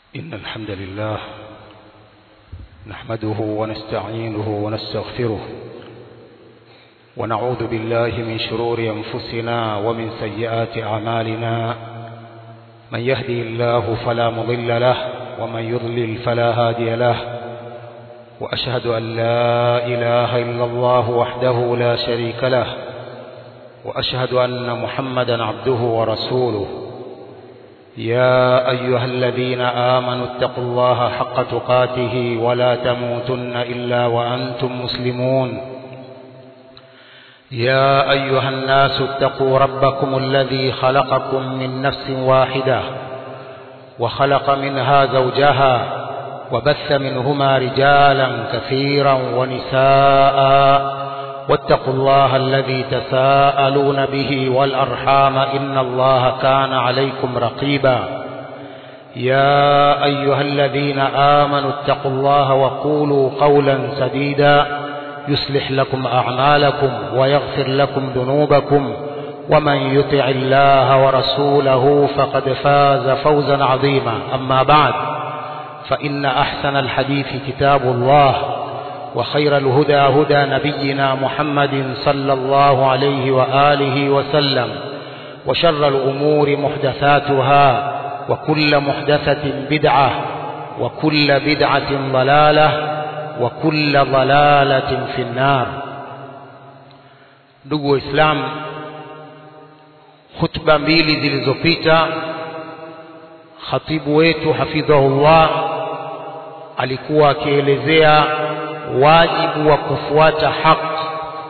إن الحمد لله نحمده ونستعينه ونستغفره ونعوذ بالله من شرور أنفسنا ومن سيئات أعمالنا من يهدي الله فلا مضل له ومن يضلل فلا هادي له وأشهد أن لا إله إلا الله وحده لا شريك له وأشهد أن محمدا عبده ورسوله يا أيها الذين آمنوا اتقوا الله حق تقاته ولا تموتن إلا وأنتم مسلمون يا أيها الناس اتقوا ربكم الذي خلقكم من نفس واحدة وخلق منها زوجها وبث منهما رجالا كثيرا ونساء واتقوا الله الذي تساءلون به والأرحام إن الله كان عليكم رقيبا يا أيها الذين آمنوا اتقوا الله وقولوا قولا سديدا يصلح لكم أعمالكم ويغفر لكم ذنوبكم ومن يطع الله ورسوله فقد فاز فوزا عظيما أما بعد فإن أحسن الحديث كتاب الله وخير الهدى هدى نبينا محمد صلى الله عليه وآله وسلم وشر الأمور محدثاتها وكل محدثة بدعة وكل بدعة ضلالة وكل ضلالة في النار ndugu waislamu khutba mbili zilizopita khatibu wetu hafidhahullah alikuwa akielezea wajibu wa kufuata haki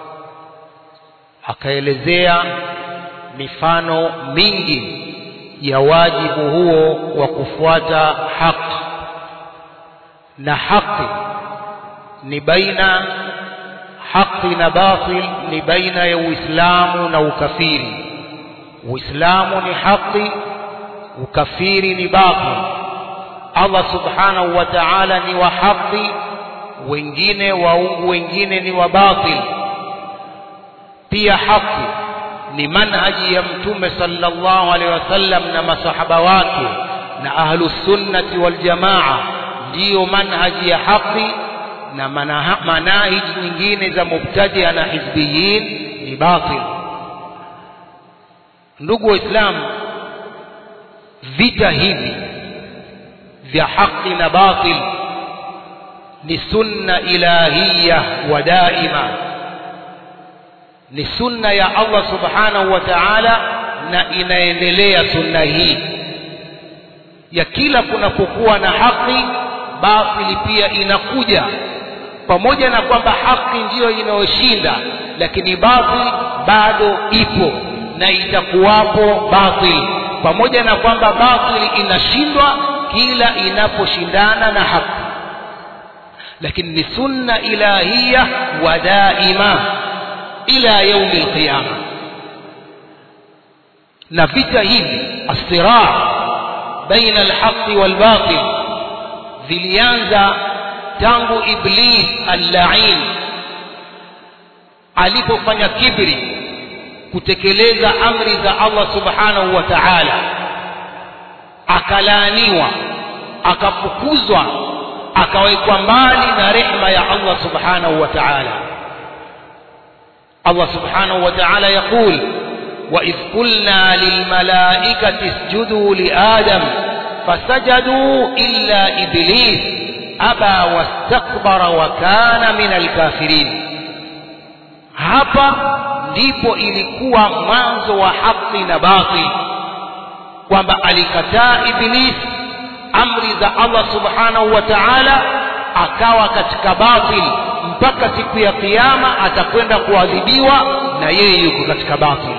akaelezea mifano mingi ya wajibu huo wa kufuata haki na haki ni baina haki na batil ni baina ya uislamu na ukafiri uislamu ni haki ukafiri ni batil allah subhanahu wa ta'ala ni wa haki wengine waungu wengine ni wa batil pia haki ni manhaji ya mtume sallallahu alaihi wasallam na masahaba wake na ahlus sunnati wal jamaa ndiyo manhaji ya haki na manahij nyingine za mubtadia na hizbiyin ni batil ndugu waislamu vita hivi vya haki na batil ni sunna ilahiyya wa daima ni sunna ya Allah subhanahu wa ta'ala na inaendelea sunna hii ya kila kunapokuwa na haki batili pia inakuja pamoja na kwamba haki ndiyo inayoshinda lakini batil bado ipo na itakuwapo batil pamoja na kwamba batil inashindwa kila inaposhindana na haki lakini ni sunna ilahia wa daima ila yaumi alqiyama na vita hivi asiraa baina alhaqi walbatil vilianza tangu iblis allain alipofanya kibri kutekeleza amri za Allah subhanahu wa ta'ala akalaaniwa akafukuzwa akawekwa mbali na rehma ya Allah subhanahu wa ta'ala Allah subhanahu wa ta'ala yaqul وإذ قلنا للملائكة اسجدوا لآدم فسجدوا إلا إبليس أبى واستكبر وكان من الكافرين hapa ndipo ilikuwa mwanzo wa haki na batil kwamba alikataa iblis amri za Allah subhanahu wa ta'ala akawa katika batil mpaka siku ya kiyama atakwenda kuadhibiwa na yeye yuko katika batil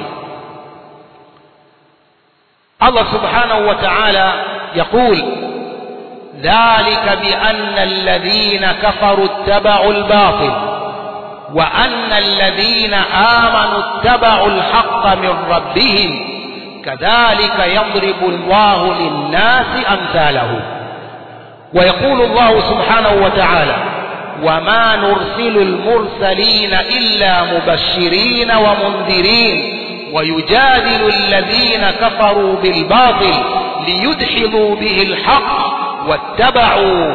Allah subhanahu wa ta'ala يقول ذلك بأن الذين كفروا اتبعوا الباطل وأن الذين آمنوا اتبعوا الحق من ربهم كذلك يضرب الله للناس أمثاله ويقول الله سبحانه وتعالى وما نرسل المرسلين إلا مبشرين ومنذرين ويجادل الذين كفروا بالباطل ليدحضوا به الحق wattabau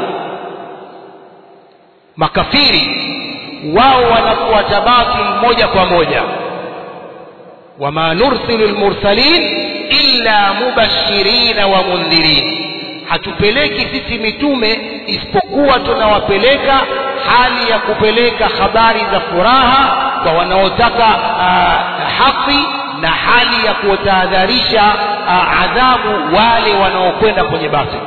makafiri wao wanafuata batil moja kwa moja wama nursilu lmursalin illa mubashirina wa mundhirin hatupeleki sisi mitume isipokuwa tunawapeleka hali ya kupeleka habari za furaha kwa wanaotaka haki na hali ya kuwatahadharisha adhabu wale wanaokwenda kwenye batil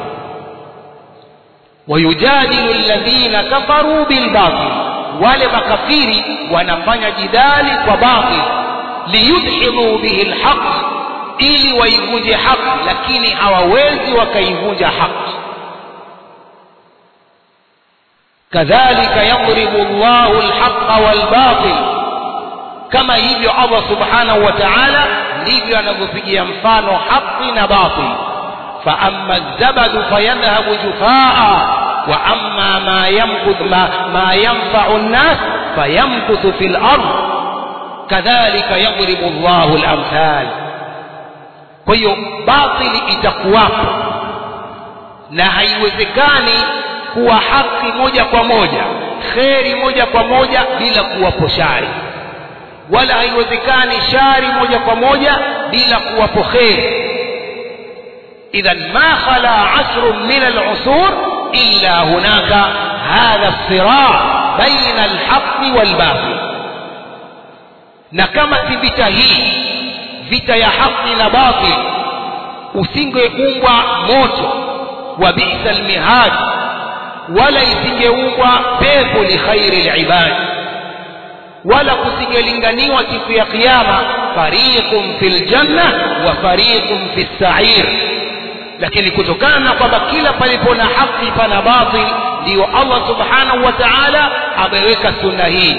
wayujadilu alladhina kafaru bilbatil wale makafiri wanafanya jidali kwa batil liyudhimu bihi lhaq ili waivunje haki lakini hawawezi wakaivunja haki kadhalika yadribu llahu lhaqa walbatil kama hivyo allah subhanahu wa taala ndivyo anavyopigia mfano haqi na batil faama الزبد فيذهب جفاء واما ما يمكث ما, ما ينفع الناس فيمكث في الارض كذلك يضرب الله الامثال kwa hiyo batili itakuwapo na haiwezekani kuwa haki moja kwa moja kheri moja kwa moja bila kuwapo shari wala haiwezekani shari moja kwa moja bila kuwapo kheri idhan ma khala asrun min alusur illa hunaka hadha siraa baina alhaqi walbatil na kama si vita hii vita ya haki na batil usingeumbwa moto wa bisa almihad wala isingeumbwa pepo li khairi libad wala kusingelinganiwa siku ya kiyama fariqun fil janna wa fariqun fis sa'ir lakini kutokana na kwamba kila palipo na haki pana batil ndiyo Allah subhanahu wa ta'ala ameweka sunna hii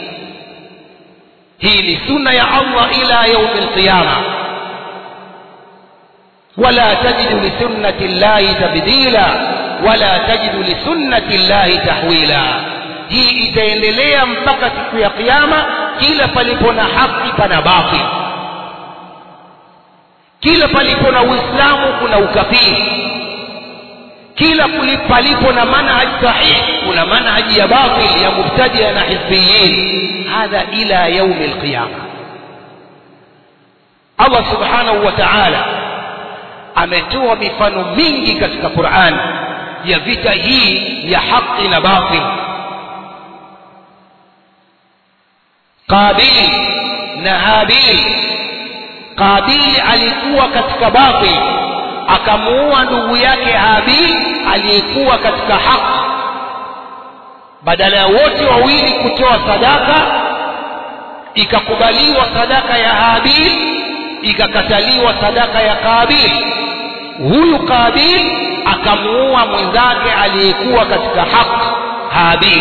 hii ni sunna ya Allah ila yaum alqiyama ولا تجد لسنة الله تبديلا ولا تجد لسنة الله تحويلا hii itaendelea mpaka siku ya kiyama kila palipo na haki pana batil kila palipo na uislamu kuna ukafiri kila palipo na manhaji sahihi kuna manhaji ya batil ya mubtadia na hizbiyin hadha ila yaumi alqiyama allah subhanahu wa taala ametoa mifano mingi katika Qur'an ya vita hii ya haki na batil. Qabil na Habil. Qabil alikuwa katika batil, akamuua ndugu yake Habil aliyekuwa katika haki. Badala ya wote wawili kutoa sadaka, ikakubaliwa sadaka ya Habil, ikakataliwa sadaka ya Qabil huyu Qabil akamuua mwenzake aliyekuwa katika haki Habil.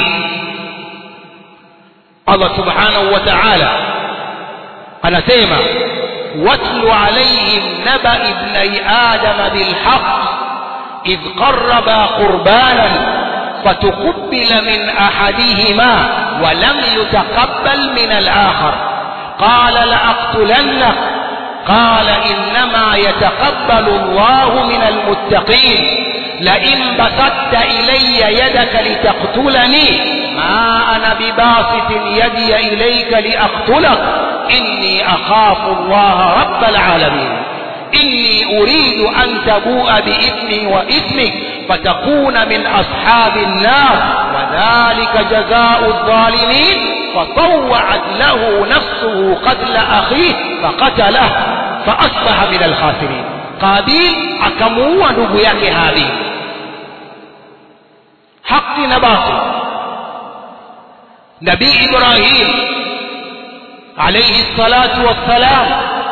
Allah subhanahu wa ta'ala anasema watlu alayhim naba ibnai adama bilhaq إذ قربا قربانا فتقبل من أحدهما ولم يتقبل من الآخر قال لأقتلنك قال إنما يتقبل الله من المتقين لئن بسطت إلي يدك لتقتلني ما أنا بباسط يدي إليك لأقتلك إني أخاف الله رب العالمين إني أريد أن تبوء بإثمي وإثمك فتكون من أصحاب النار وذلك جزاء الظالمين فطوعت له نفسه قتل أخيه فقتله فأصبح من الخاسرين قابيل akamuua ndugu yake Habil haki na batil Nabii Ibrahim alayhi salatu wassalam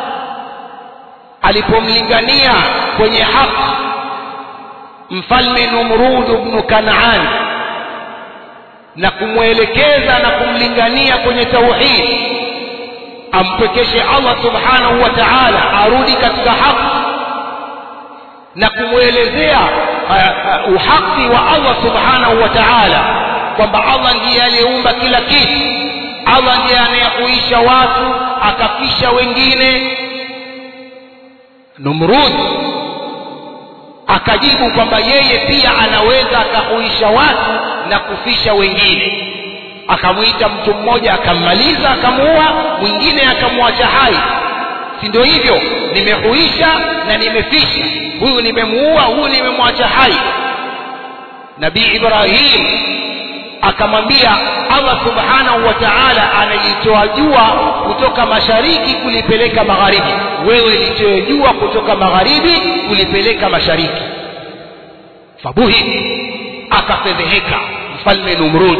alipomlingania kwenye haki mfalme Numrud ibn Kanaan na kumwelekeza na kumlingania kwenye tauhid ampekeshe Allah subhanahu wa ta'ala arudi katika haki na kumwelezea uh, uh, uhaki wa Allah subhanahu wa ta'ala kwamba Allah ndiye aliyeumba kila kitu Allah ndiye anayehuisha watu akafisha wengine Numrud akajibu kwamba yeye pia anaweza akahuisha watu na kufisha wengine akamwita mtu mmoja akammaliza akamuua mwingine akamwacha hai si ndio hivyo nimehuisha na nimefisha huyu nimemuua huyu nimemwacha hai nabii ibrahim akamwambia allah subhanahu wa taala analitoa jua kutoka mashariki kulipeleka magharibi wewe litoe jua kutoka magharibi kulipeleka mashariki fabuhi akafedheheka mfalme numrud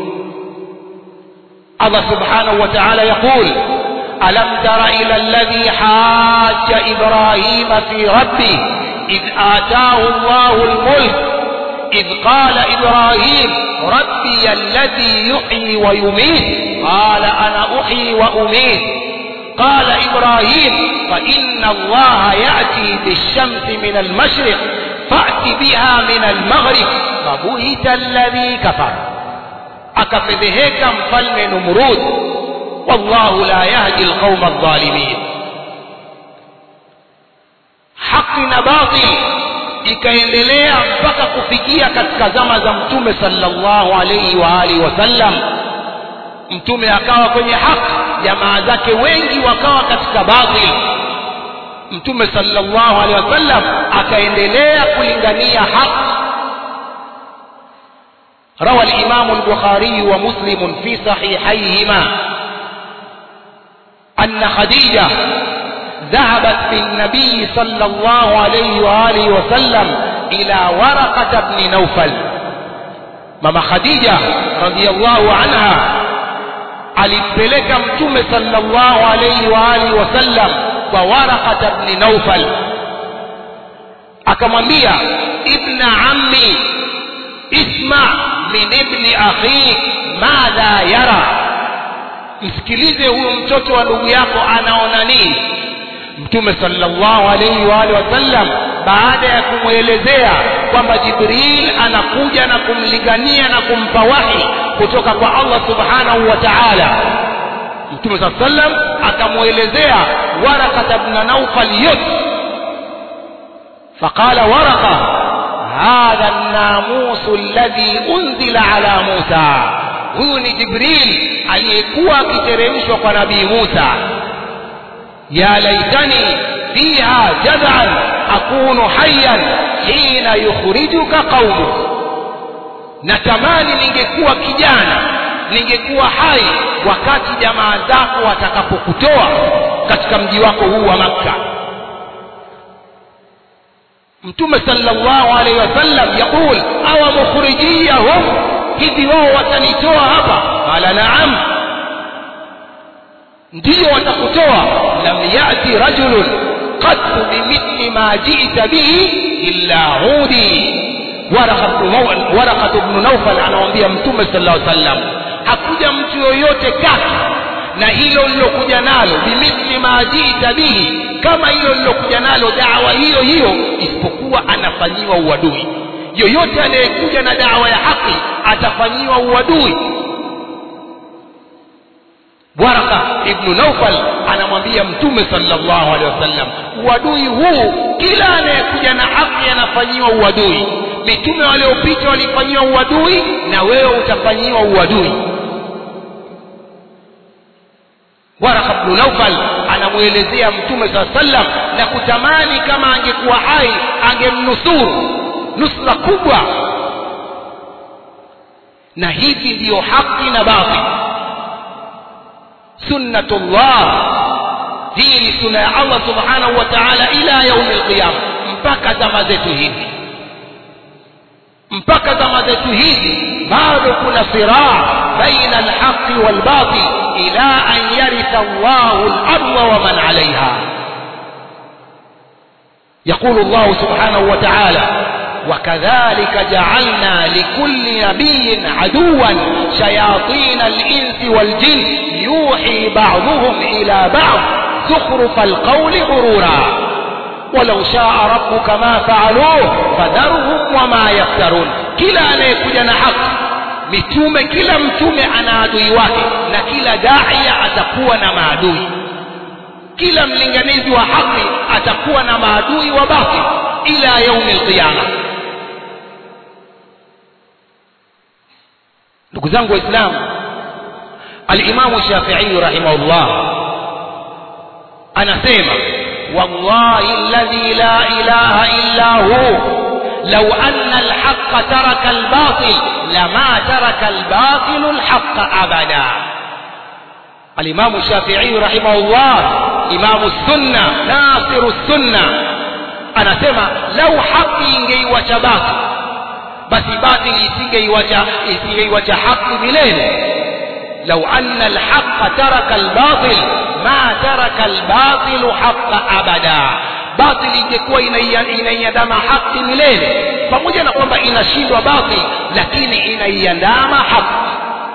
allah subhanahu wa taala yaqul ألم تر إلى الذي حاج إبراهيم في ربه إذ آتاه الله الملك إذ قال إبراهيم ربي الذي يحيي ويميت قال أنا أحيي وأميت قال إبراهيم فإن الله يأتي بالشمس من المشرق فأت بها من المغرب فبهت الذي كفر أكفذهك مفلم نمرود والله لا يهدي القوم الظالمين haki na batil ikaendelea mpaka kufikia katika zama za mtume sallallahu alaihi wa alihi wasallam mtume akawa kwenye haki jamaa zake wengi wakawa katika batil mtume sallallahu alaihi wasallam akaendelea kulingania haki روى الإمام البخاري ومسلم في صحيحيهما أن خديجة ذهبت بالنبي صلى الله عليه وآله وسلم إلى ورقة بن نوفل ماما خديجة رضي الله عنها alimpeleka mtume sallallahu alayhi wa alihi wasallam kwa waraqata bni naufal akamwambia ibna ammi isma min ibni akhik madha yara msikilize huyu mtoto wa ndugu yako anaona nini mtume sallallahu alayhi wa alihi wasallam baada ya kumwelezea kwamba jibril anakuja na kumlingania na kumpa wahi kutoka kwa allah subhanahu wa taala mtume saa sallam akamwelezea warakata bna naufal yote faqala waraka hadha الناموس الذي أنزل على موسى huyu ni jibril aliyekuwa akiteremshwa kwa nabii musa ya laitani fiha jazan akunu hayan hina yukhrijuka qaumuk natamani ningekuwa kijana ningekuwa hai wakati jamaa zako watakapokutoa katika mji wako huu wa makka mtume sallallahu alaihi wasallam yaqul awa mukhrijiyahum hivi wao watanitoa hapa qala naam ndiyo watakutoa lam yati rajulun qattu bimithli ma jita bihi illa hudi waraqat bnu naufal anamwambia mtume sallallahu alaihi wasallam hakuja mtu yoyote kati na hilo lilokuja nalo bimithli ma jita bihi kama hilo lilokuja nalo dawa hiyo hiyo isipokuwa anafanyiwa uadui yoyote anayekuja na dawa ya haki atafanyiwa uadui waraka ibnu naufal anamwambia mtume sallallahu alaihi wasallam uadui huu kila anayekuja na haki anafanyiwa uadui mitume waliopita walifanyiwa uadui na wewe utafanyiwa uadui waraka bnu naufal anamwelezea mtume saa sallam na kutamani kama angekuwa hai angemnusuru nusra kubwa na hivi ndiyo haki na batil sunnatullah hii ni suna ya allah subhanahu wa taala ila yaumi lqiyama mpaka zama zetu hizi mpaka zama zetu hizi bado kuna siraa baina alhaqi walbatil ila an yaritha llahu larda waman alaiha يقول الله سبحانه وتعالى وكذلك جعلنا لكل نبي عدوا شياطين الإنس والجن يوحي بعضهم إلى بعض زخرف القول غرورا ولو شاء ربك ما فعلوه فذرهم وما يفترون كلا anayekuja حق mitume kila mtume ana adui wake na kila daia atakuwa na maadui kila mlinganizi wa haki atakuwa na maadui wa batil ila yaumi alqiyama ndugu zangu waislamu alimamu shafii rahimahullah anasema wallahi alladhi la ilaha illa hu لو أن الحق ترك الباطل لما ترك الباطل الحق أبدا الإمام الشافعي رحمه الله إمام السنة ناصر السنة أنا سمع لو حق ingeiwacha باطل basi batili isingeiwacha isingeiwacha haki milele لو أن الحق ترك الباطل ما ترك الباطل حق أبدا batil ingekuwa inaiandama haki milele pamoja na kwamba inashindwa batil lakini inaiandama haki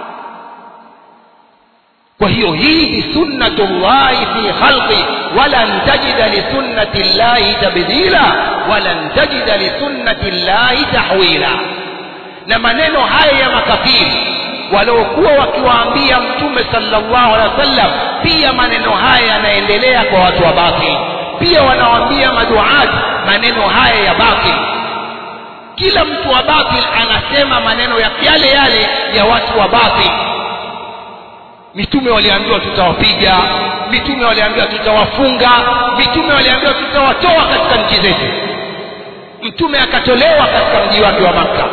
kwa hiyo hii ni sunnatullahi fi khalqi walan tajida lisunnati llahi tabdila walan tajida lisunnati llahi tahwila na maneno haya ya makafiri waliokuwa wakiwaambia mtume sallallahu alaihi wasallam pia maneno haya yanaendelea kwa watu wa batili pia wanawaambia maduati maneno haya ya batil kila mtu wa batil anasema maneno ya yale yale ya watu wa batil mitume waliambiwa tutawapiga mitume waliambiwa tutawafunga mitume waliambiwa tutawatoa katika nchi zetu mtume akatolewa katika mji wake wa makka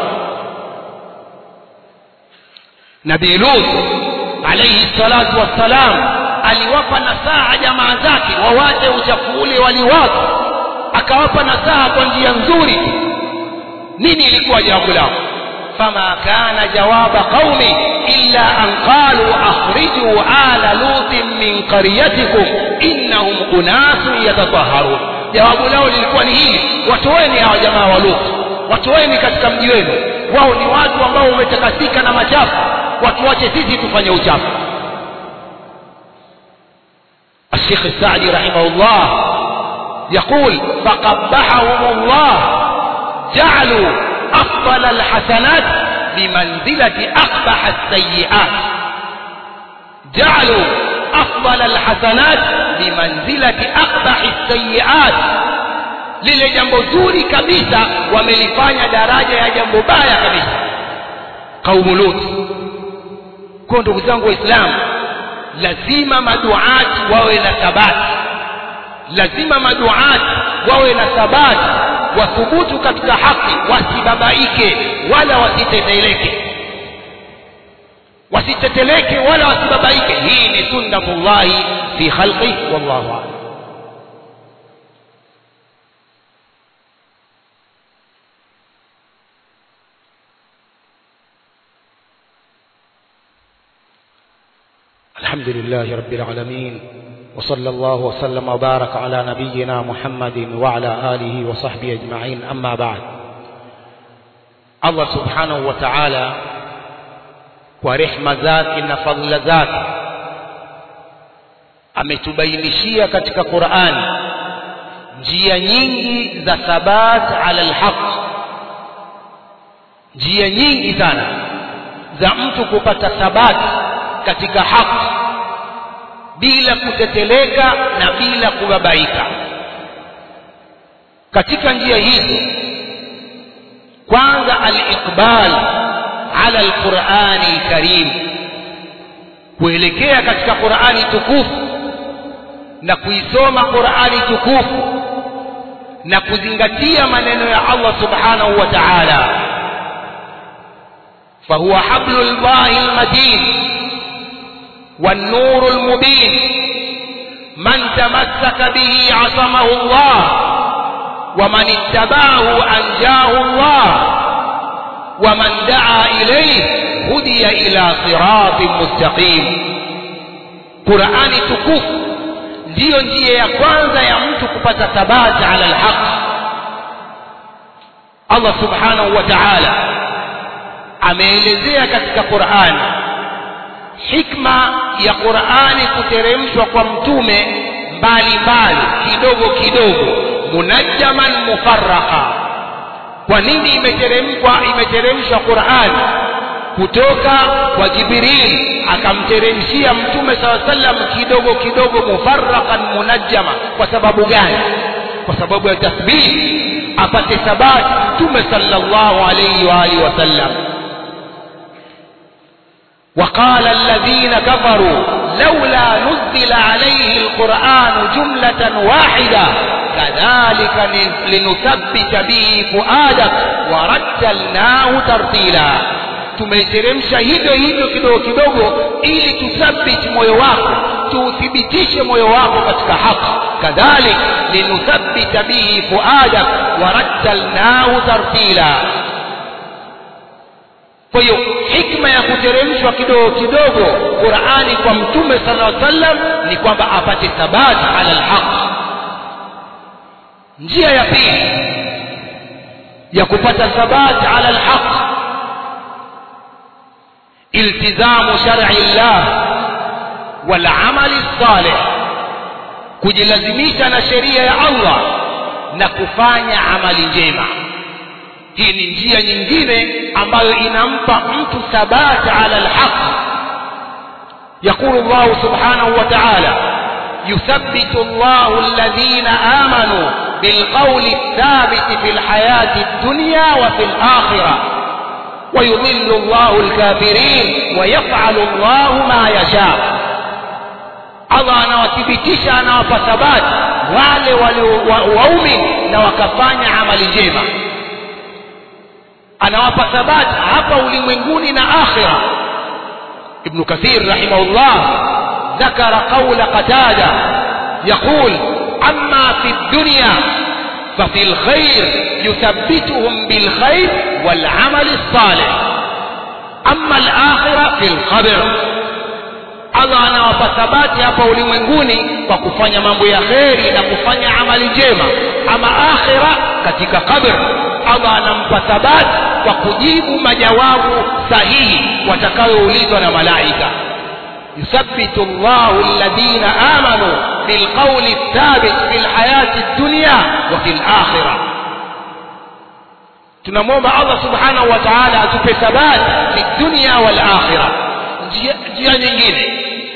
nabii lut alaihi salatu wassalam aliwapa nasaha jamaa zake wawache uchafu ule waliwaka akawapa nasaha kwa njia nzuri nini ilikuwa jawabu lao fama kana jawaba qaumi illa an qalu akhrijuu ala lutin min qaryatikum innahum unasun yatataharun jawabu lao lilikuwa ni hili watoeni hawa jamaa wa lut watoeni katika mji wenu wao ni watu ambao wametakasika na machafu watuache sisi tufanye uchafu الشيخ السعدي رحمه الله يقول فقبحهم الله جعلوا أفضل الحسنات بمنزلة أقبح السيئات جعلوا أفضل الحسنات بمنزلة أقبح السيئات lile jambo zuri kabisa wamelifanya daraja ya jambo baya kabisa kaumu lut kwa ndugu zangu waislamu lazima maduati wawe na thabati lazima maduati wawe na thabati wathubutu katika haki wasibabaike wala wasiteteleke wasiteteleke wala wasibabaike hii ni sunnatullahi fi khalqi wallahu a'lam الحمد لله رب العالمين وصلى الله وسلم وبارك على نبينا محمد وعلى آله وصحبه أجمعين أما بعد الله سبحانه وتعالى ورحمة ذاك فضل ذاك ametubainishia katika Qur'an njia nyingi za thabat ala alhaq njia nyingi sana za mtu kupata thabati katika haki bila kuteteleka na bila kubabaika katika njia hizi kwanza al-iqbal ala al-Qur'ani al-Karim kuelekea katika Qur'ani tukufu na kuisoma Qur'ani tukufu na kuzingatia maneno ya Allah subhanahu wa ta'ala فهو حبل الله المتين والنور المبين من تمسك به عصمه الله ومن اتبعه أنجاه الله ومن دعا إليه هدي إلى صراط مستقيم قرآن تكف ndiyo njia ya kwanza ya mtu kupata thabati ala alhaq Allah subhanahu wa ta'ala ameelezea katika Qur'an hikma ya Qur'ani kuteremshwa kwa mtume mbali mbali kidogo kidogo munajjaman mufarraqa kwa nini imeteremkwa imeteremshwa Qur'an kutoka kwa Jibril akamteremshia mtume saw sallam kidogo kidogo mufarraqan munajjama kwa sababu gani kwa sababu ya tathbiti apate thabati mtume sallallahu alayhi wa alihi wasallam وقال الذين كفروا لولا نزل عليه القرآن جملة واحدة كذلك لنثبت به فؤادك ورتلناه ترتيلا tumeiteremsha hivyo hivyo kidogo kidogo ili tuthabiti moyo wako tuuthibitishe moyo wako katika haki kadhalik linuthabbita bihi fuadak warattalnahu tartila kwa hiyo hikma ya kuteremshwa kidogo kidogo qurani kwa mtume sala llaw sallam ni kwamba apate thabati ala lhaq njia ya pili ya kupata thabati ala lhaq iltizamu shar'i llah walamali lsalih kujilazimisha na sheria ya allah na kufanya amali njema hii ni njia nyingine ambayo inampa mtu thabati ala alhaq يقول الله سبحانه وتعالى يثبت الله الذين آمنوا بالقول الثابت في الحياة الدنيا وفي الآخرة ويضل الله الكافرين ويفعل الله ما يشاء Allah anawathibitisha anawapa thabati wale waumini na wakafanya amali njema anawapa thabati hapa ulimwenguni na akhira ابن كثير رحمه الله ذكر قول قتادة يقول أما في الدنيا ففي الخير يثبتهم بالخير والعمل الصالح أما الآخرة في القبر Allah anawapa thabati hapa ulimwenguni kwa kufanya mambo ya kheri na kufanya amali njema ama akhira katika qabr Allah anampa thabati kwa kujibu majawabu sahihi watakayoulizwa na malaika yuthabbitu Allahu alladhina amanu bilqawli thabit fil hayati dunya wa fil akhirah tunamwomba Allah subhanahu wa ta'ala atupe thabati fi dunya wal akhirah njia nyingine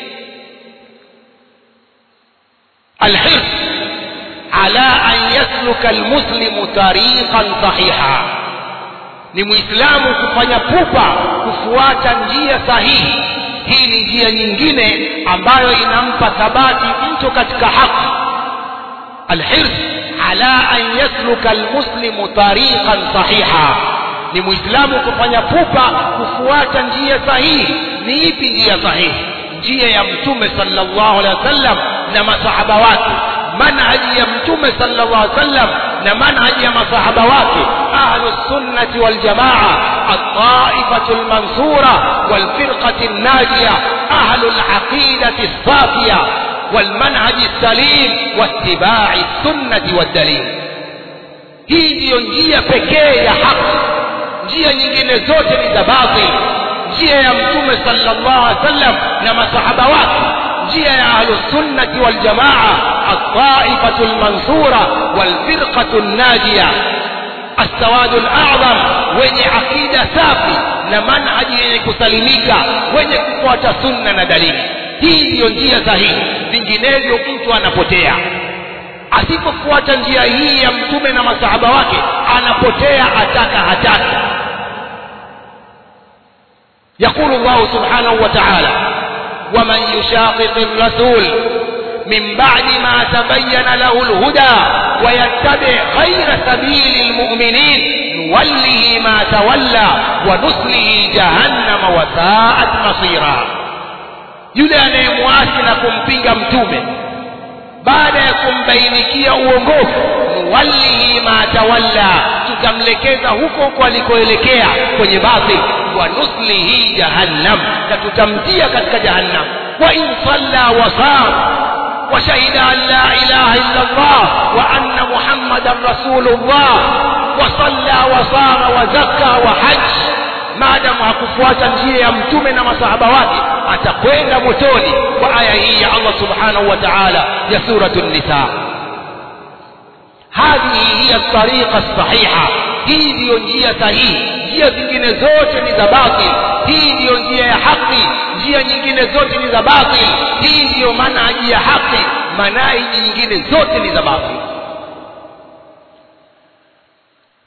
الحرص على أن يسلك المسلم طريقا صحيحا ni muislamu kufanya pupa kufuata njia sahihi hii ni njia nyingine ambayo inampa thabati mtu katika haki alhirs ala an yasluka almuslimu tariqan sahiha ni muislamu kufanya pupa kufuata njia sahihi ni ipi njia sahihi njia ya mtume sallallahu alaihi wasallam na masahaba wake manhaji ya mtume sallallahu alaihi wasallam na manhaji ya masahaba wake ahlu sunnati wal jamaa at-taifatu al-mansura wal firqati an-najiya ahlu al-aqidati as-safiya wal manhaji as-salim wattiba'i as-sunnati wad-dalil hii ndiyo njia pekee ya haki njia nyingine zote ni za batil njia ya mtume sallallahu alaihi wasallam na masahaba wake njia ya ahlus sunnati wal jamaa at-taifatu al-mansura wal firqatu an-najiya as-sawadu al-a'zam wenye akida safi na manhaji yenye kusalimika wenye kufuata sunna na dalili hii ndiyo njia sahihi vinginevyo mtu anapotea asipofuata njia hii ya mtume na masahaba wake anapotea ataka hataki يقول الله سبحانه وتعالى ومن يشاقق الرسول من بعد ما تبين له الهدى ويتبع غير سبيل المؤمنين نوله ما تولى ونصله جهنم وساءت مصيرا yule anayemwasi na kumpinga mtume baada ya kumbainikia uongofu nuwallihi ma tawalla tutamlekeza huko huko alikoelekea kwenye batil wa nuslihi jahannam na tutamtia katika jahannam wa in salla wa sam wa shahida an la ilaha illa Allah wa anna muhammadan rasulullah wa salla wa sama wa zakka wa hajj maadamu hakufuata njia ya mtume na masahaba wake atakwenda motoni kwa aya hii ya Allah subhanahu wa ta'ala ya suratu nisa hadhihi hiya tariqa sahiha hii ndiyo njia sahihi njia zingine zote ni za batil hii ndiyo njia ya haki njia nyingine zote ni za batil hii ndiyo manhaji ya haki manhaji nyingine zote ni za batil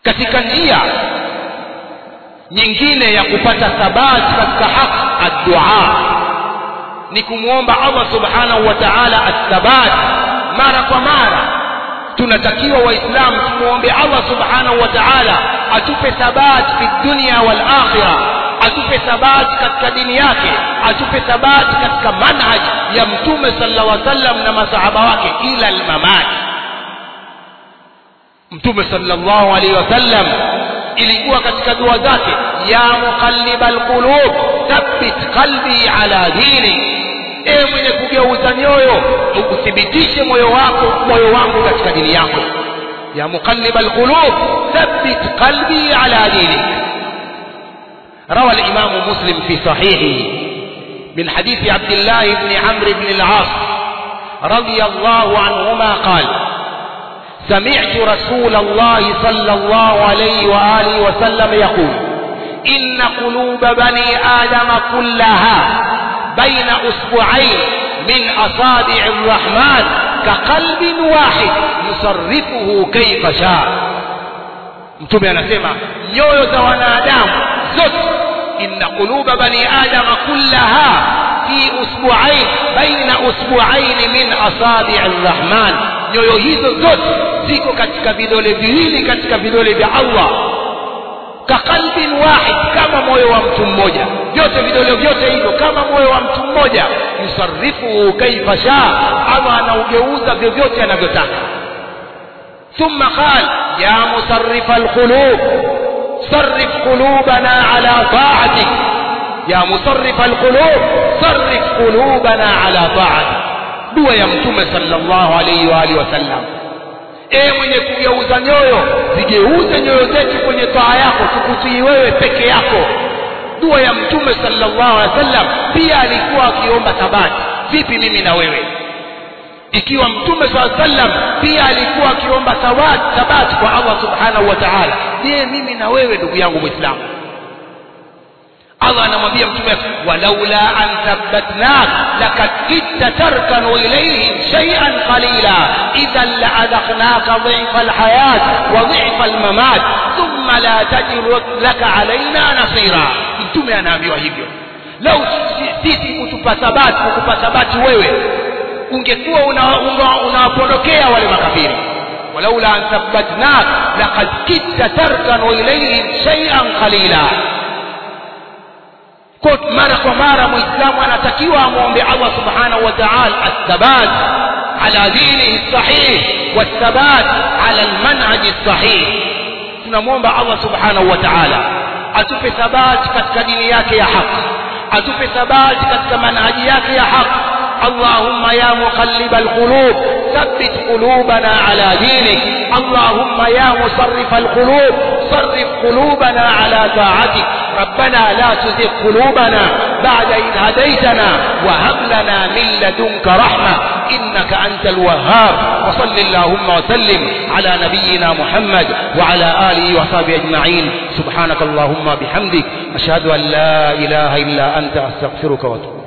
katika njia nyingine ya kupata thabati katika haki addua ni kumwomba Allah subhanahu wa ta'ala athabat mara kwa mara tunatakiwa waislamu tumuombe Allah subhanahu wa ta'ala atupe thabat fi dunya wal akhirah atupe thabati katika dini yake atupe thabati katika manhaj ya mtume sallallahu alaihi wasallam na masahaba wake ila almamat mtume sallallahu alaihi wasallam ilikuwa katika dua zake ya muqallibal qulub thabbit qalbi ala dini ewe mwenye kugeuza nyoyo uthibitishe moyo wako moyo wangu katika dini yako ya muqallibal qulub thabbit qalbi ala dinik روى الإمام مسلم في صحيحه من حديث عبد الله بن عمرو بن العاص رضي الله عنهما قال سمعت رسول الله صلى الله عليه وآله وسلم يقول إن قلوب بني آدم كلها بين أسبوعين من أصابع الرحمن كقلب واحد يصرفه كيف شاء mtume anasema nyoyo za wanadamu zote inna quluba bani adama kullaha fi usbu'ain baina usbu'ain min asabi' arrahman nyoyo hizo zote ziko katika vidole viwili katika vidole vya Allah kaqalbin wahid kama moyo wa mtu mmoja vyote vidole vyote hivyo kama moyo wa mtu mmoja yusarrifu kaifa shaa Allah anaugeuza vyovyote anavyotaka ثم قال يا مصرف القلوب صرف قلوبنا على طاعتك يا مصرف القلوب صرف قلوبنا على طاعتك dua ya mtume sallallahu alaihi wa alihi wasallam ee mwenye kugeuza nyoyo zigeuze nyoyo zetu kwenye taa yako tukutii wewe peke yako dua ya mtume sallallahu alaihi wasallam pia alikuwa akiomba thabati vipi mimi na wewe ikiwa mtume saa sallam pia alikuwa akiomba thabat thabati kwa Allah subhanahu wa ta'ala je mimi na wewe ndugu yangu muislamu Allah anamwambia mtume walaula an thabbatnak lakad kitta tarkanu ilayhim shay'an qalila idhan la'adaqnaka dhifa alhayat wa dhifa almamat thumma la tajidu laka alaina nasira mtume anaambiwa hivyo lau sisi kutupa thabati kukupa thabati wewe ungekuwa unawapondokea una, una wale makafiri walaula an thabbatnak laqad kitta tarkanu ilayhim shay'an qalila kwa mara kwa mara muislamu anatakiwa amwombe Allah subhanahu wa ta'ala athabat ala dinihi sahih wathabat ala almanhaj sahih tunamwomba Allah subhanahu wa ta'ala atupe thabati katika dini yake ya haki atupe thabati katika manhaji yake ya haki اللهم يا مقلب القلوب ثبت قلوبنا على دينك اللهم يا مصرف القلوب صرف قلوبنا على طاعتك ربنا لا تزغ قلوبنا بعد إذ هديتنا وهب لنا من لدنك رحمة إنك أنت الوهاب وصل اللهم وسلم على نبينا محمد وعلى آله وصحبه أجمعين سبحانك اللهم بحمدك أشهد أن لا إله إلا أنت أستغفرك وأتوب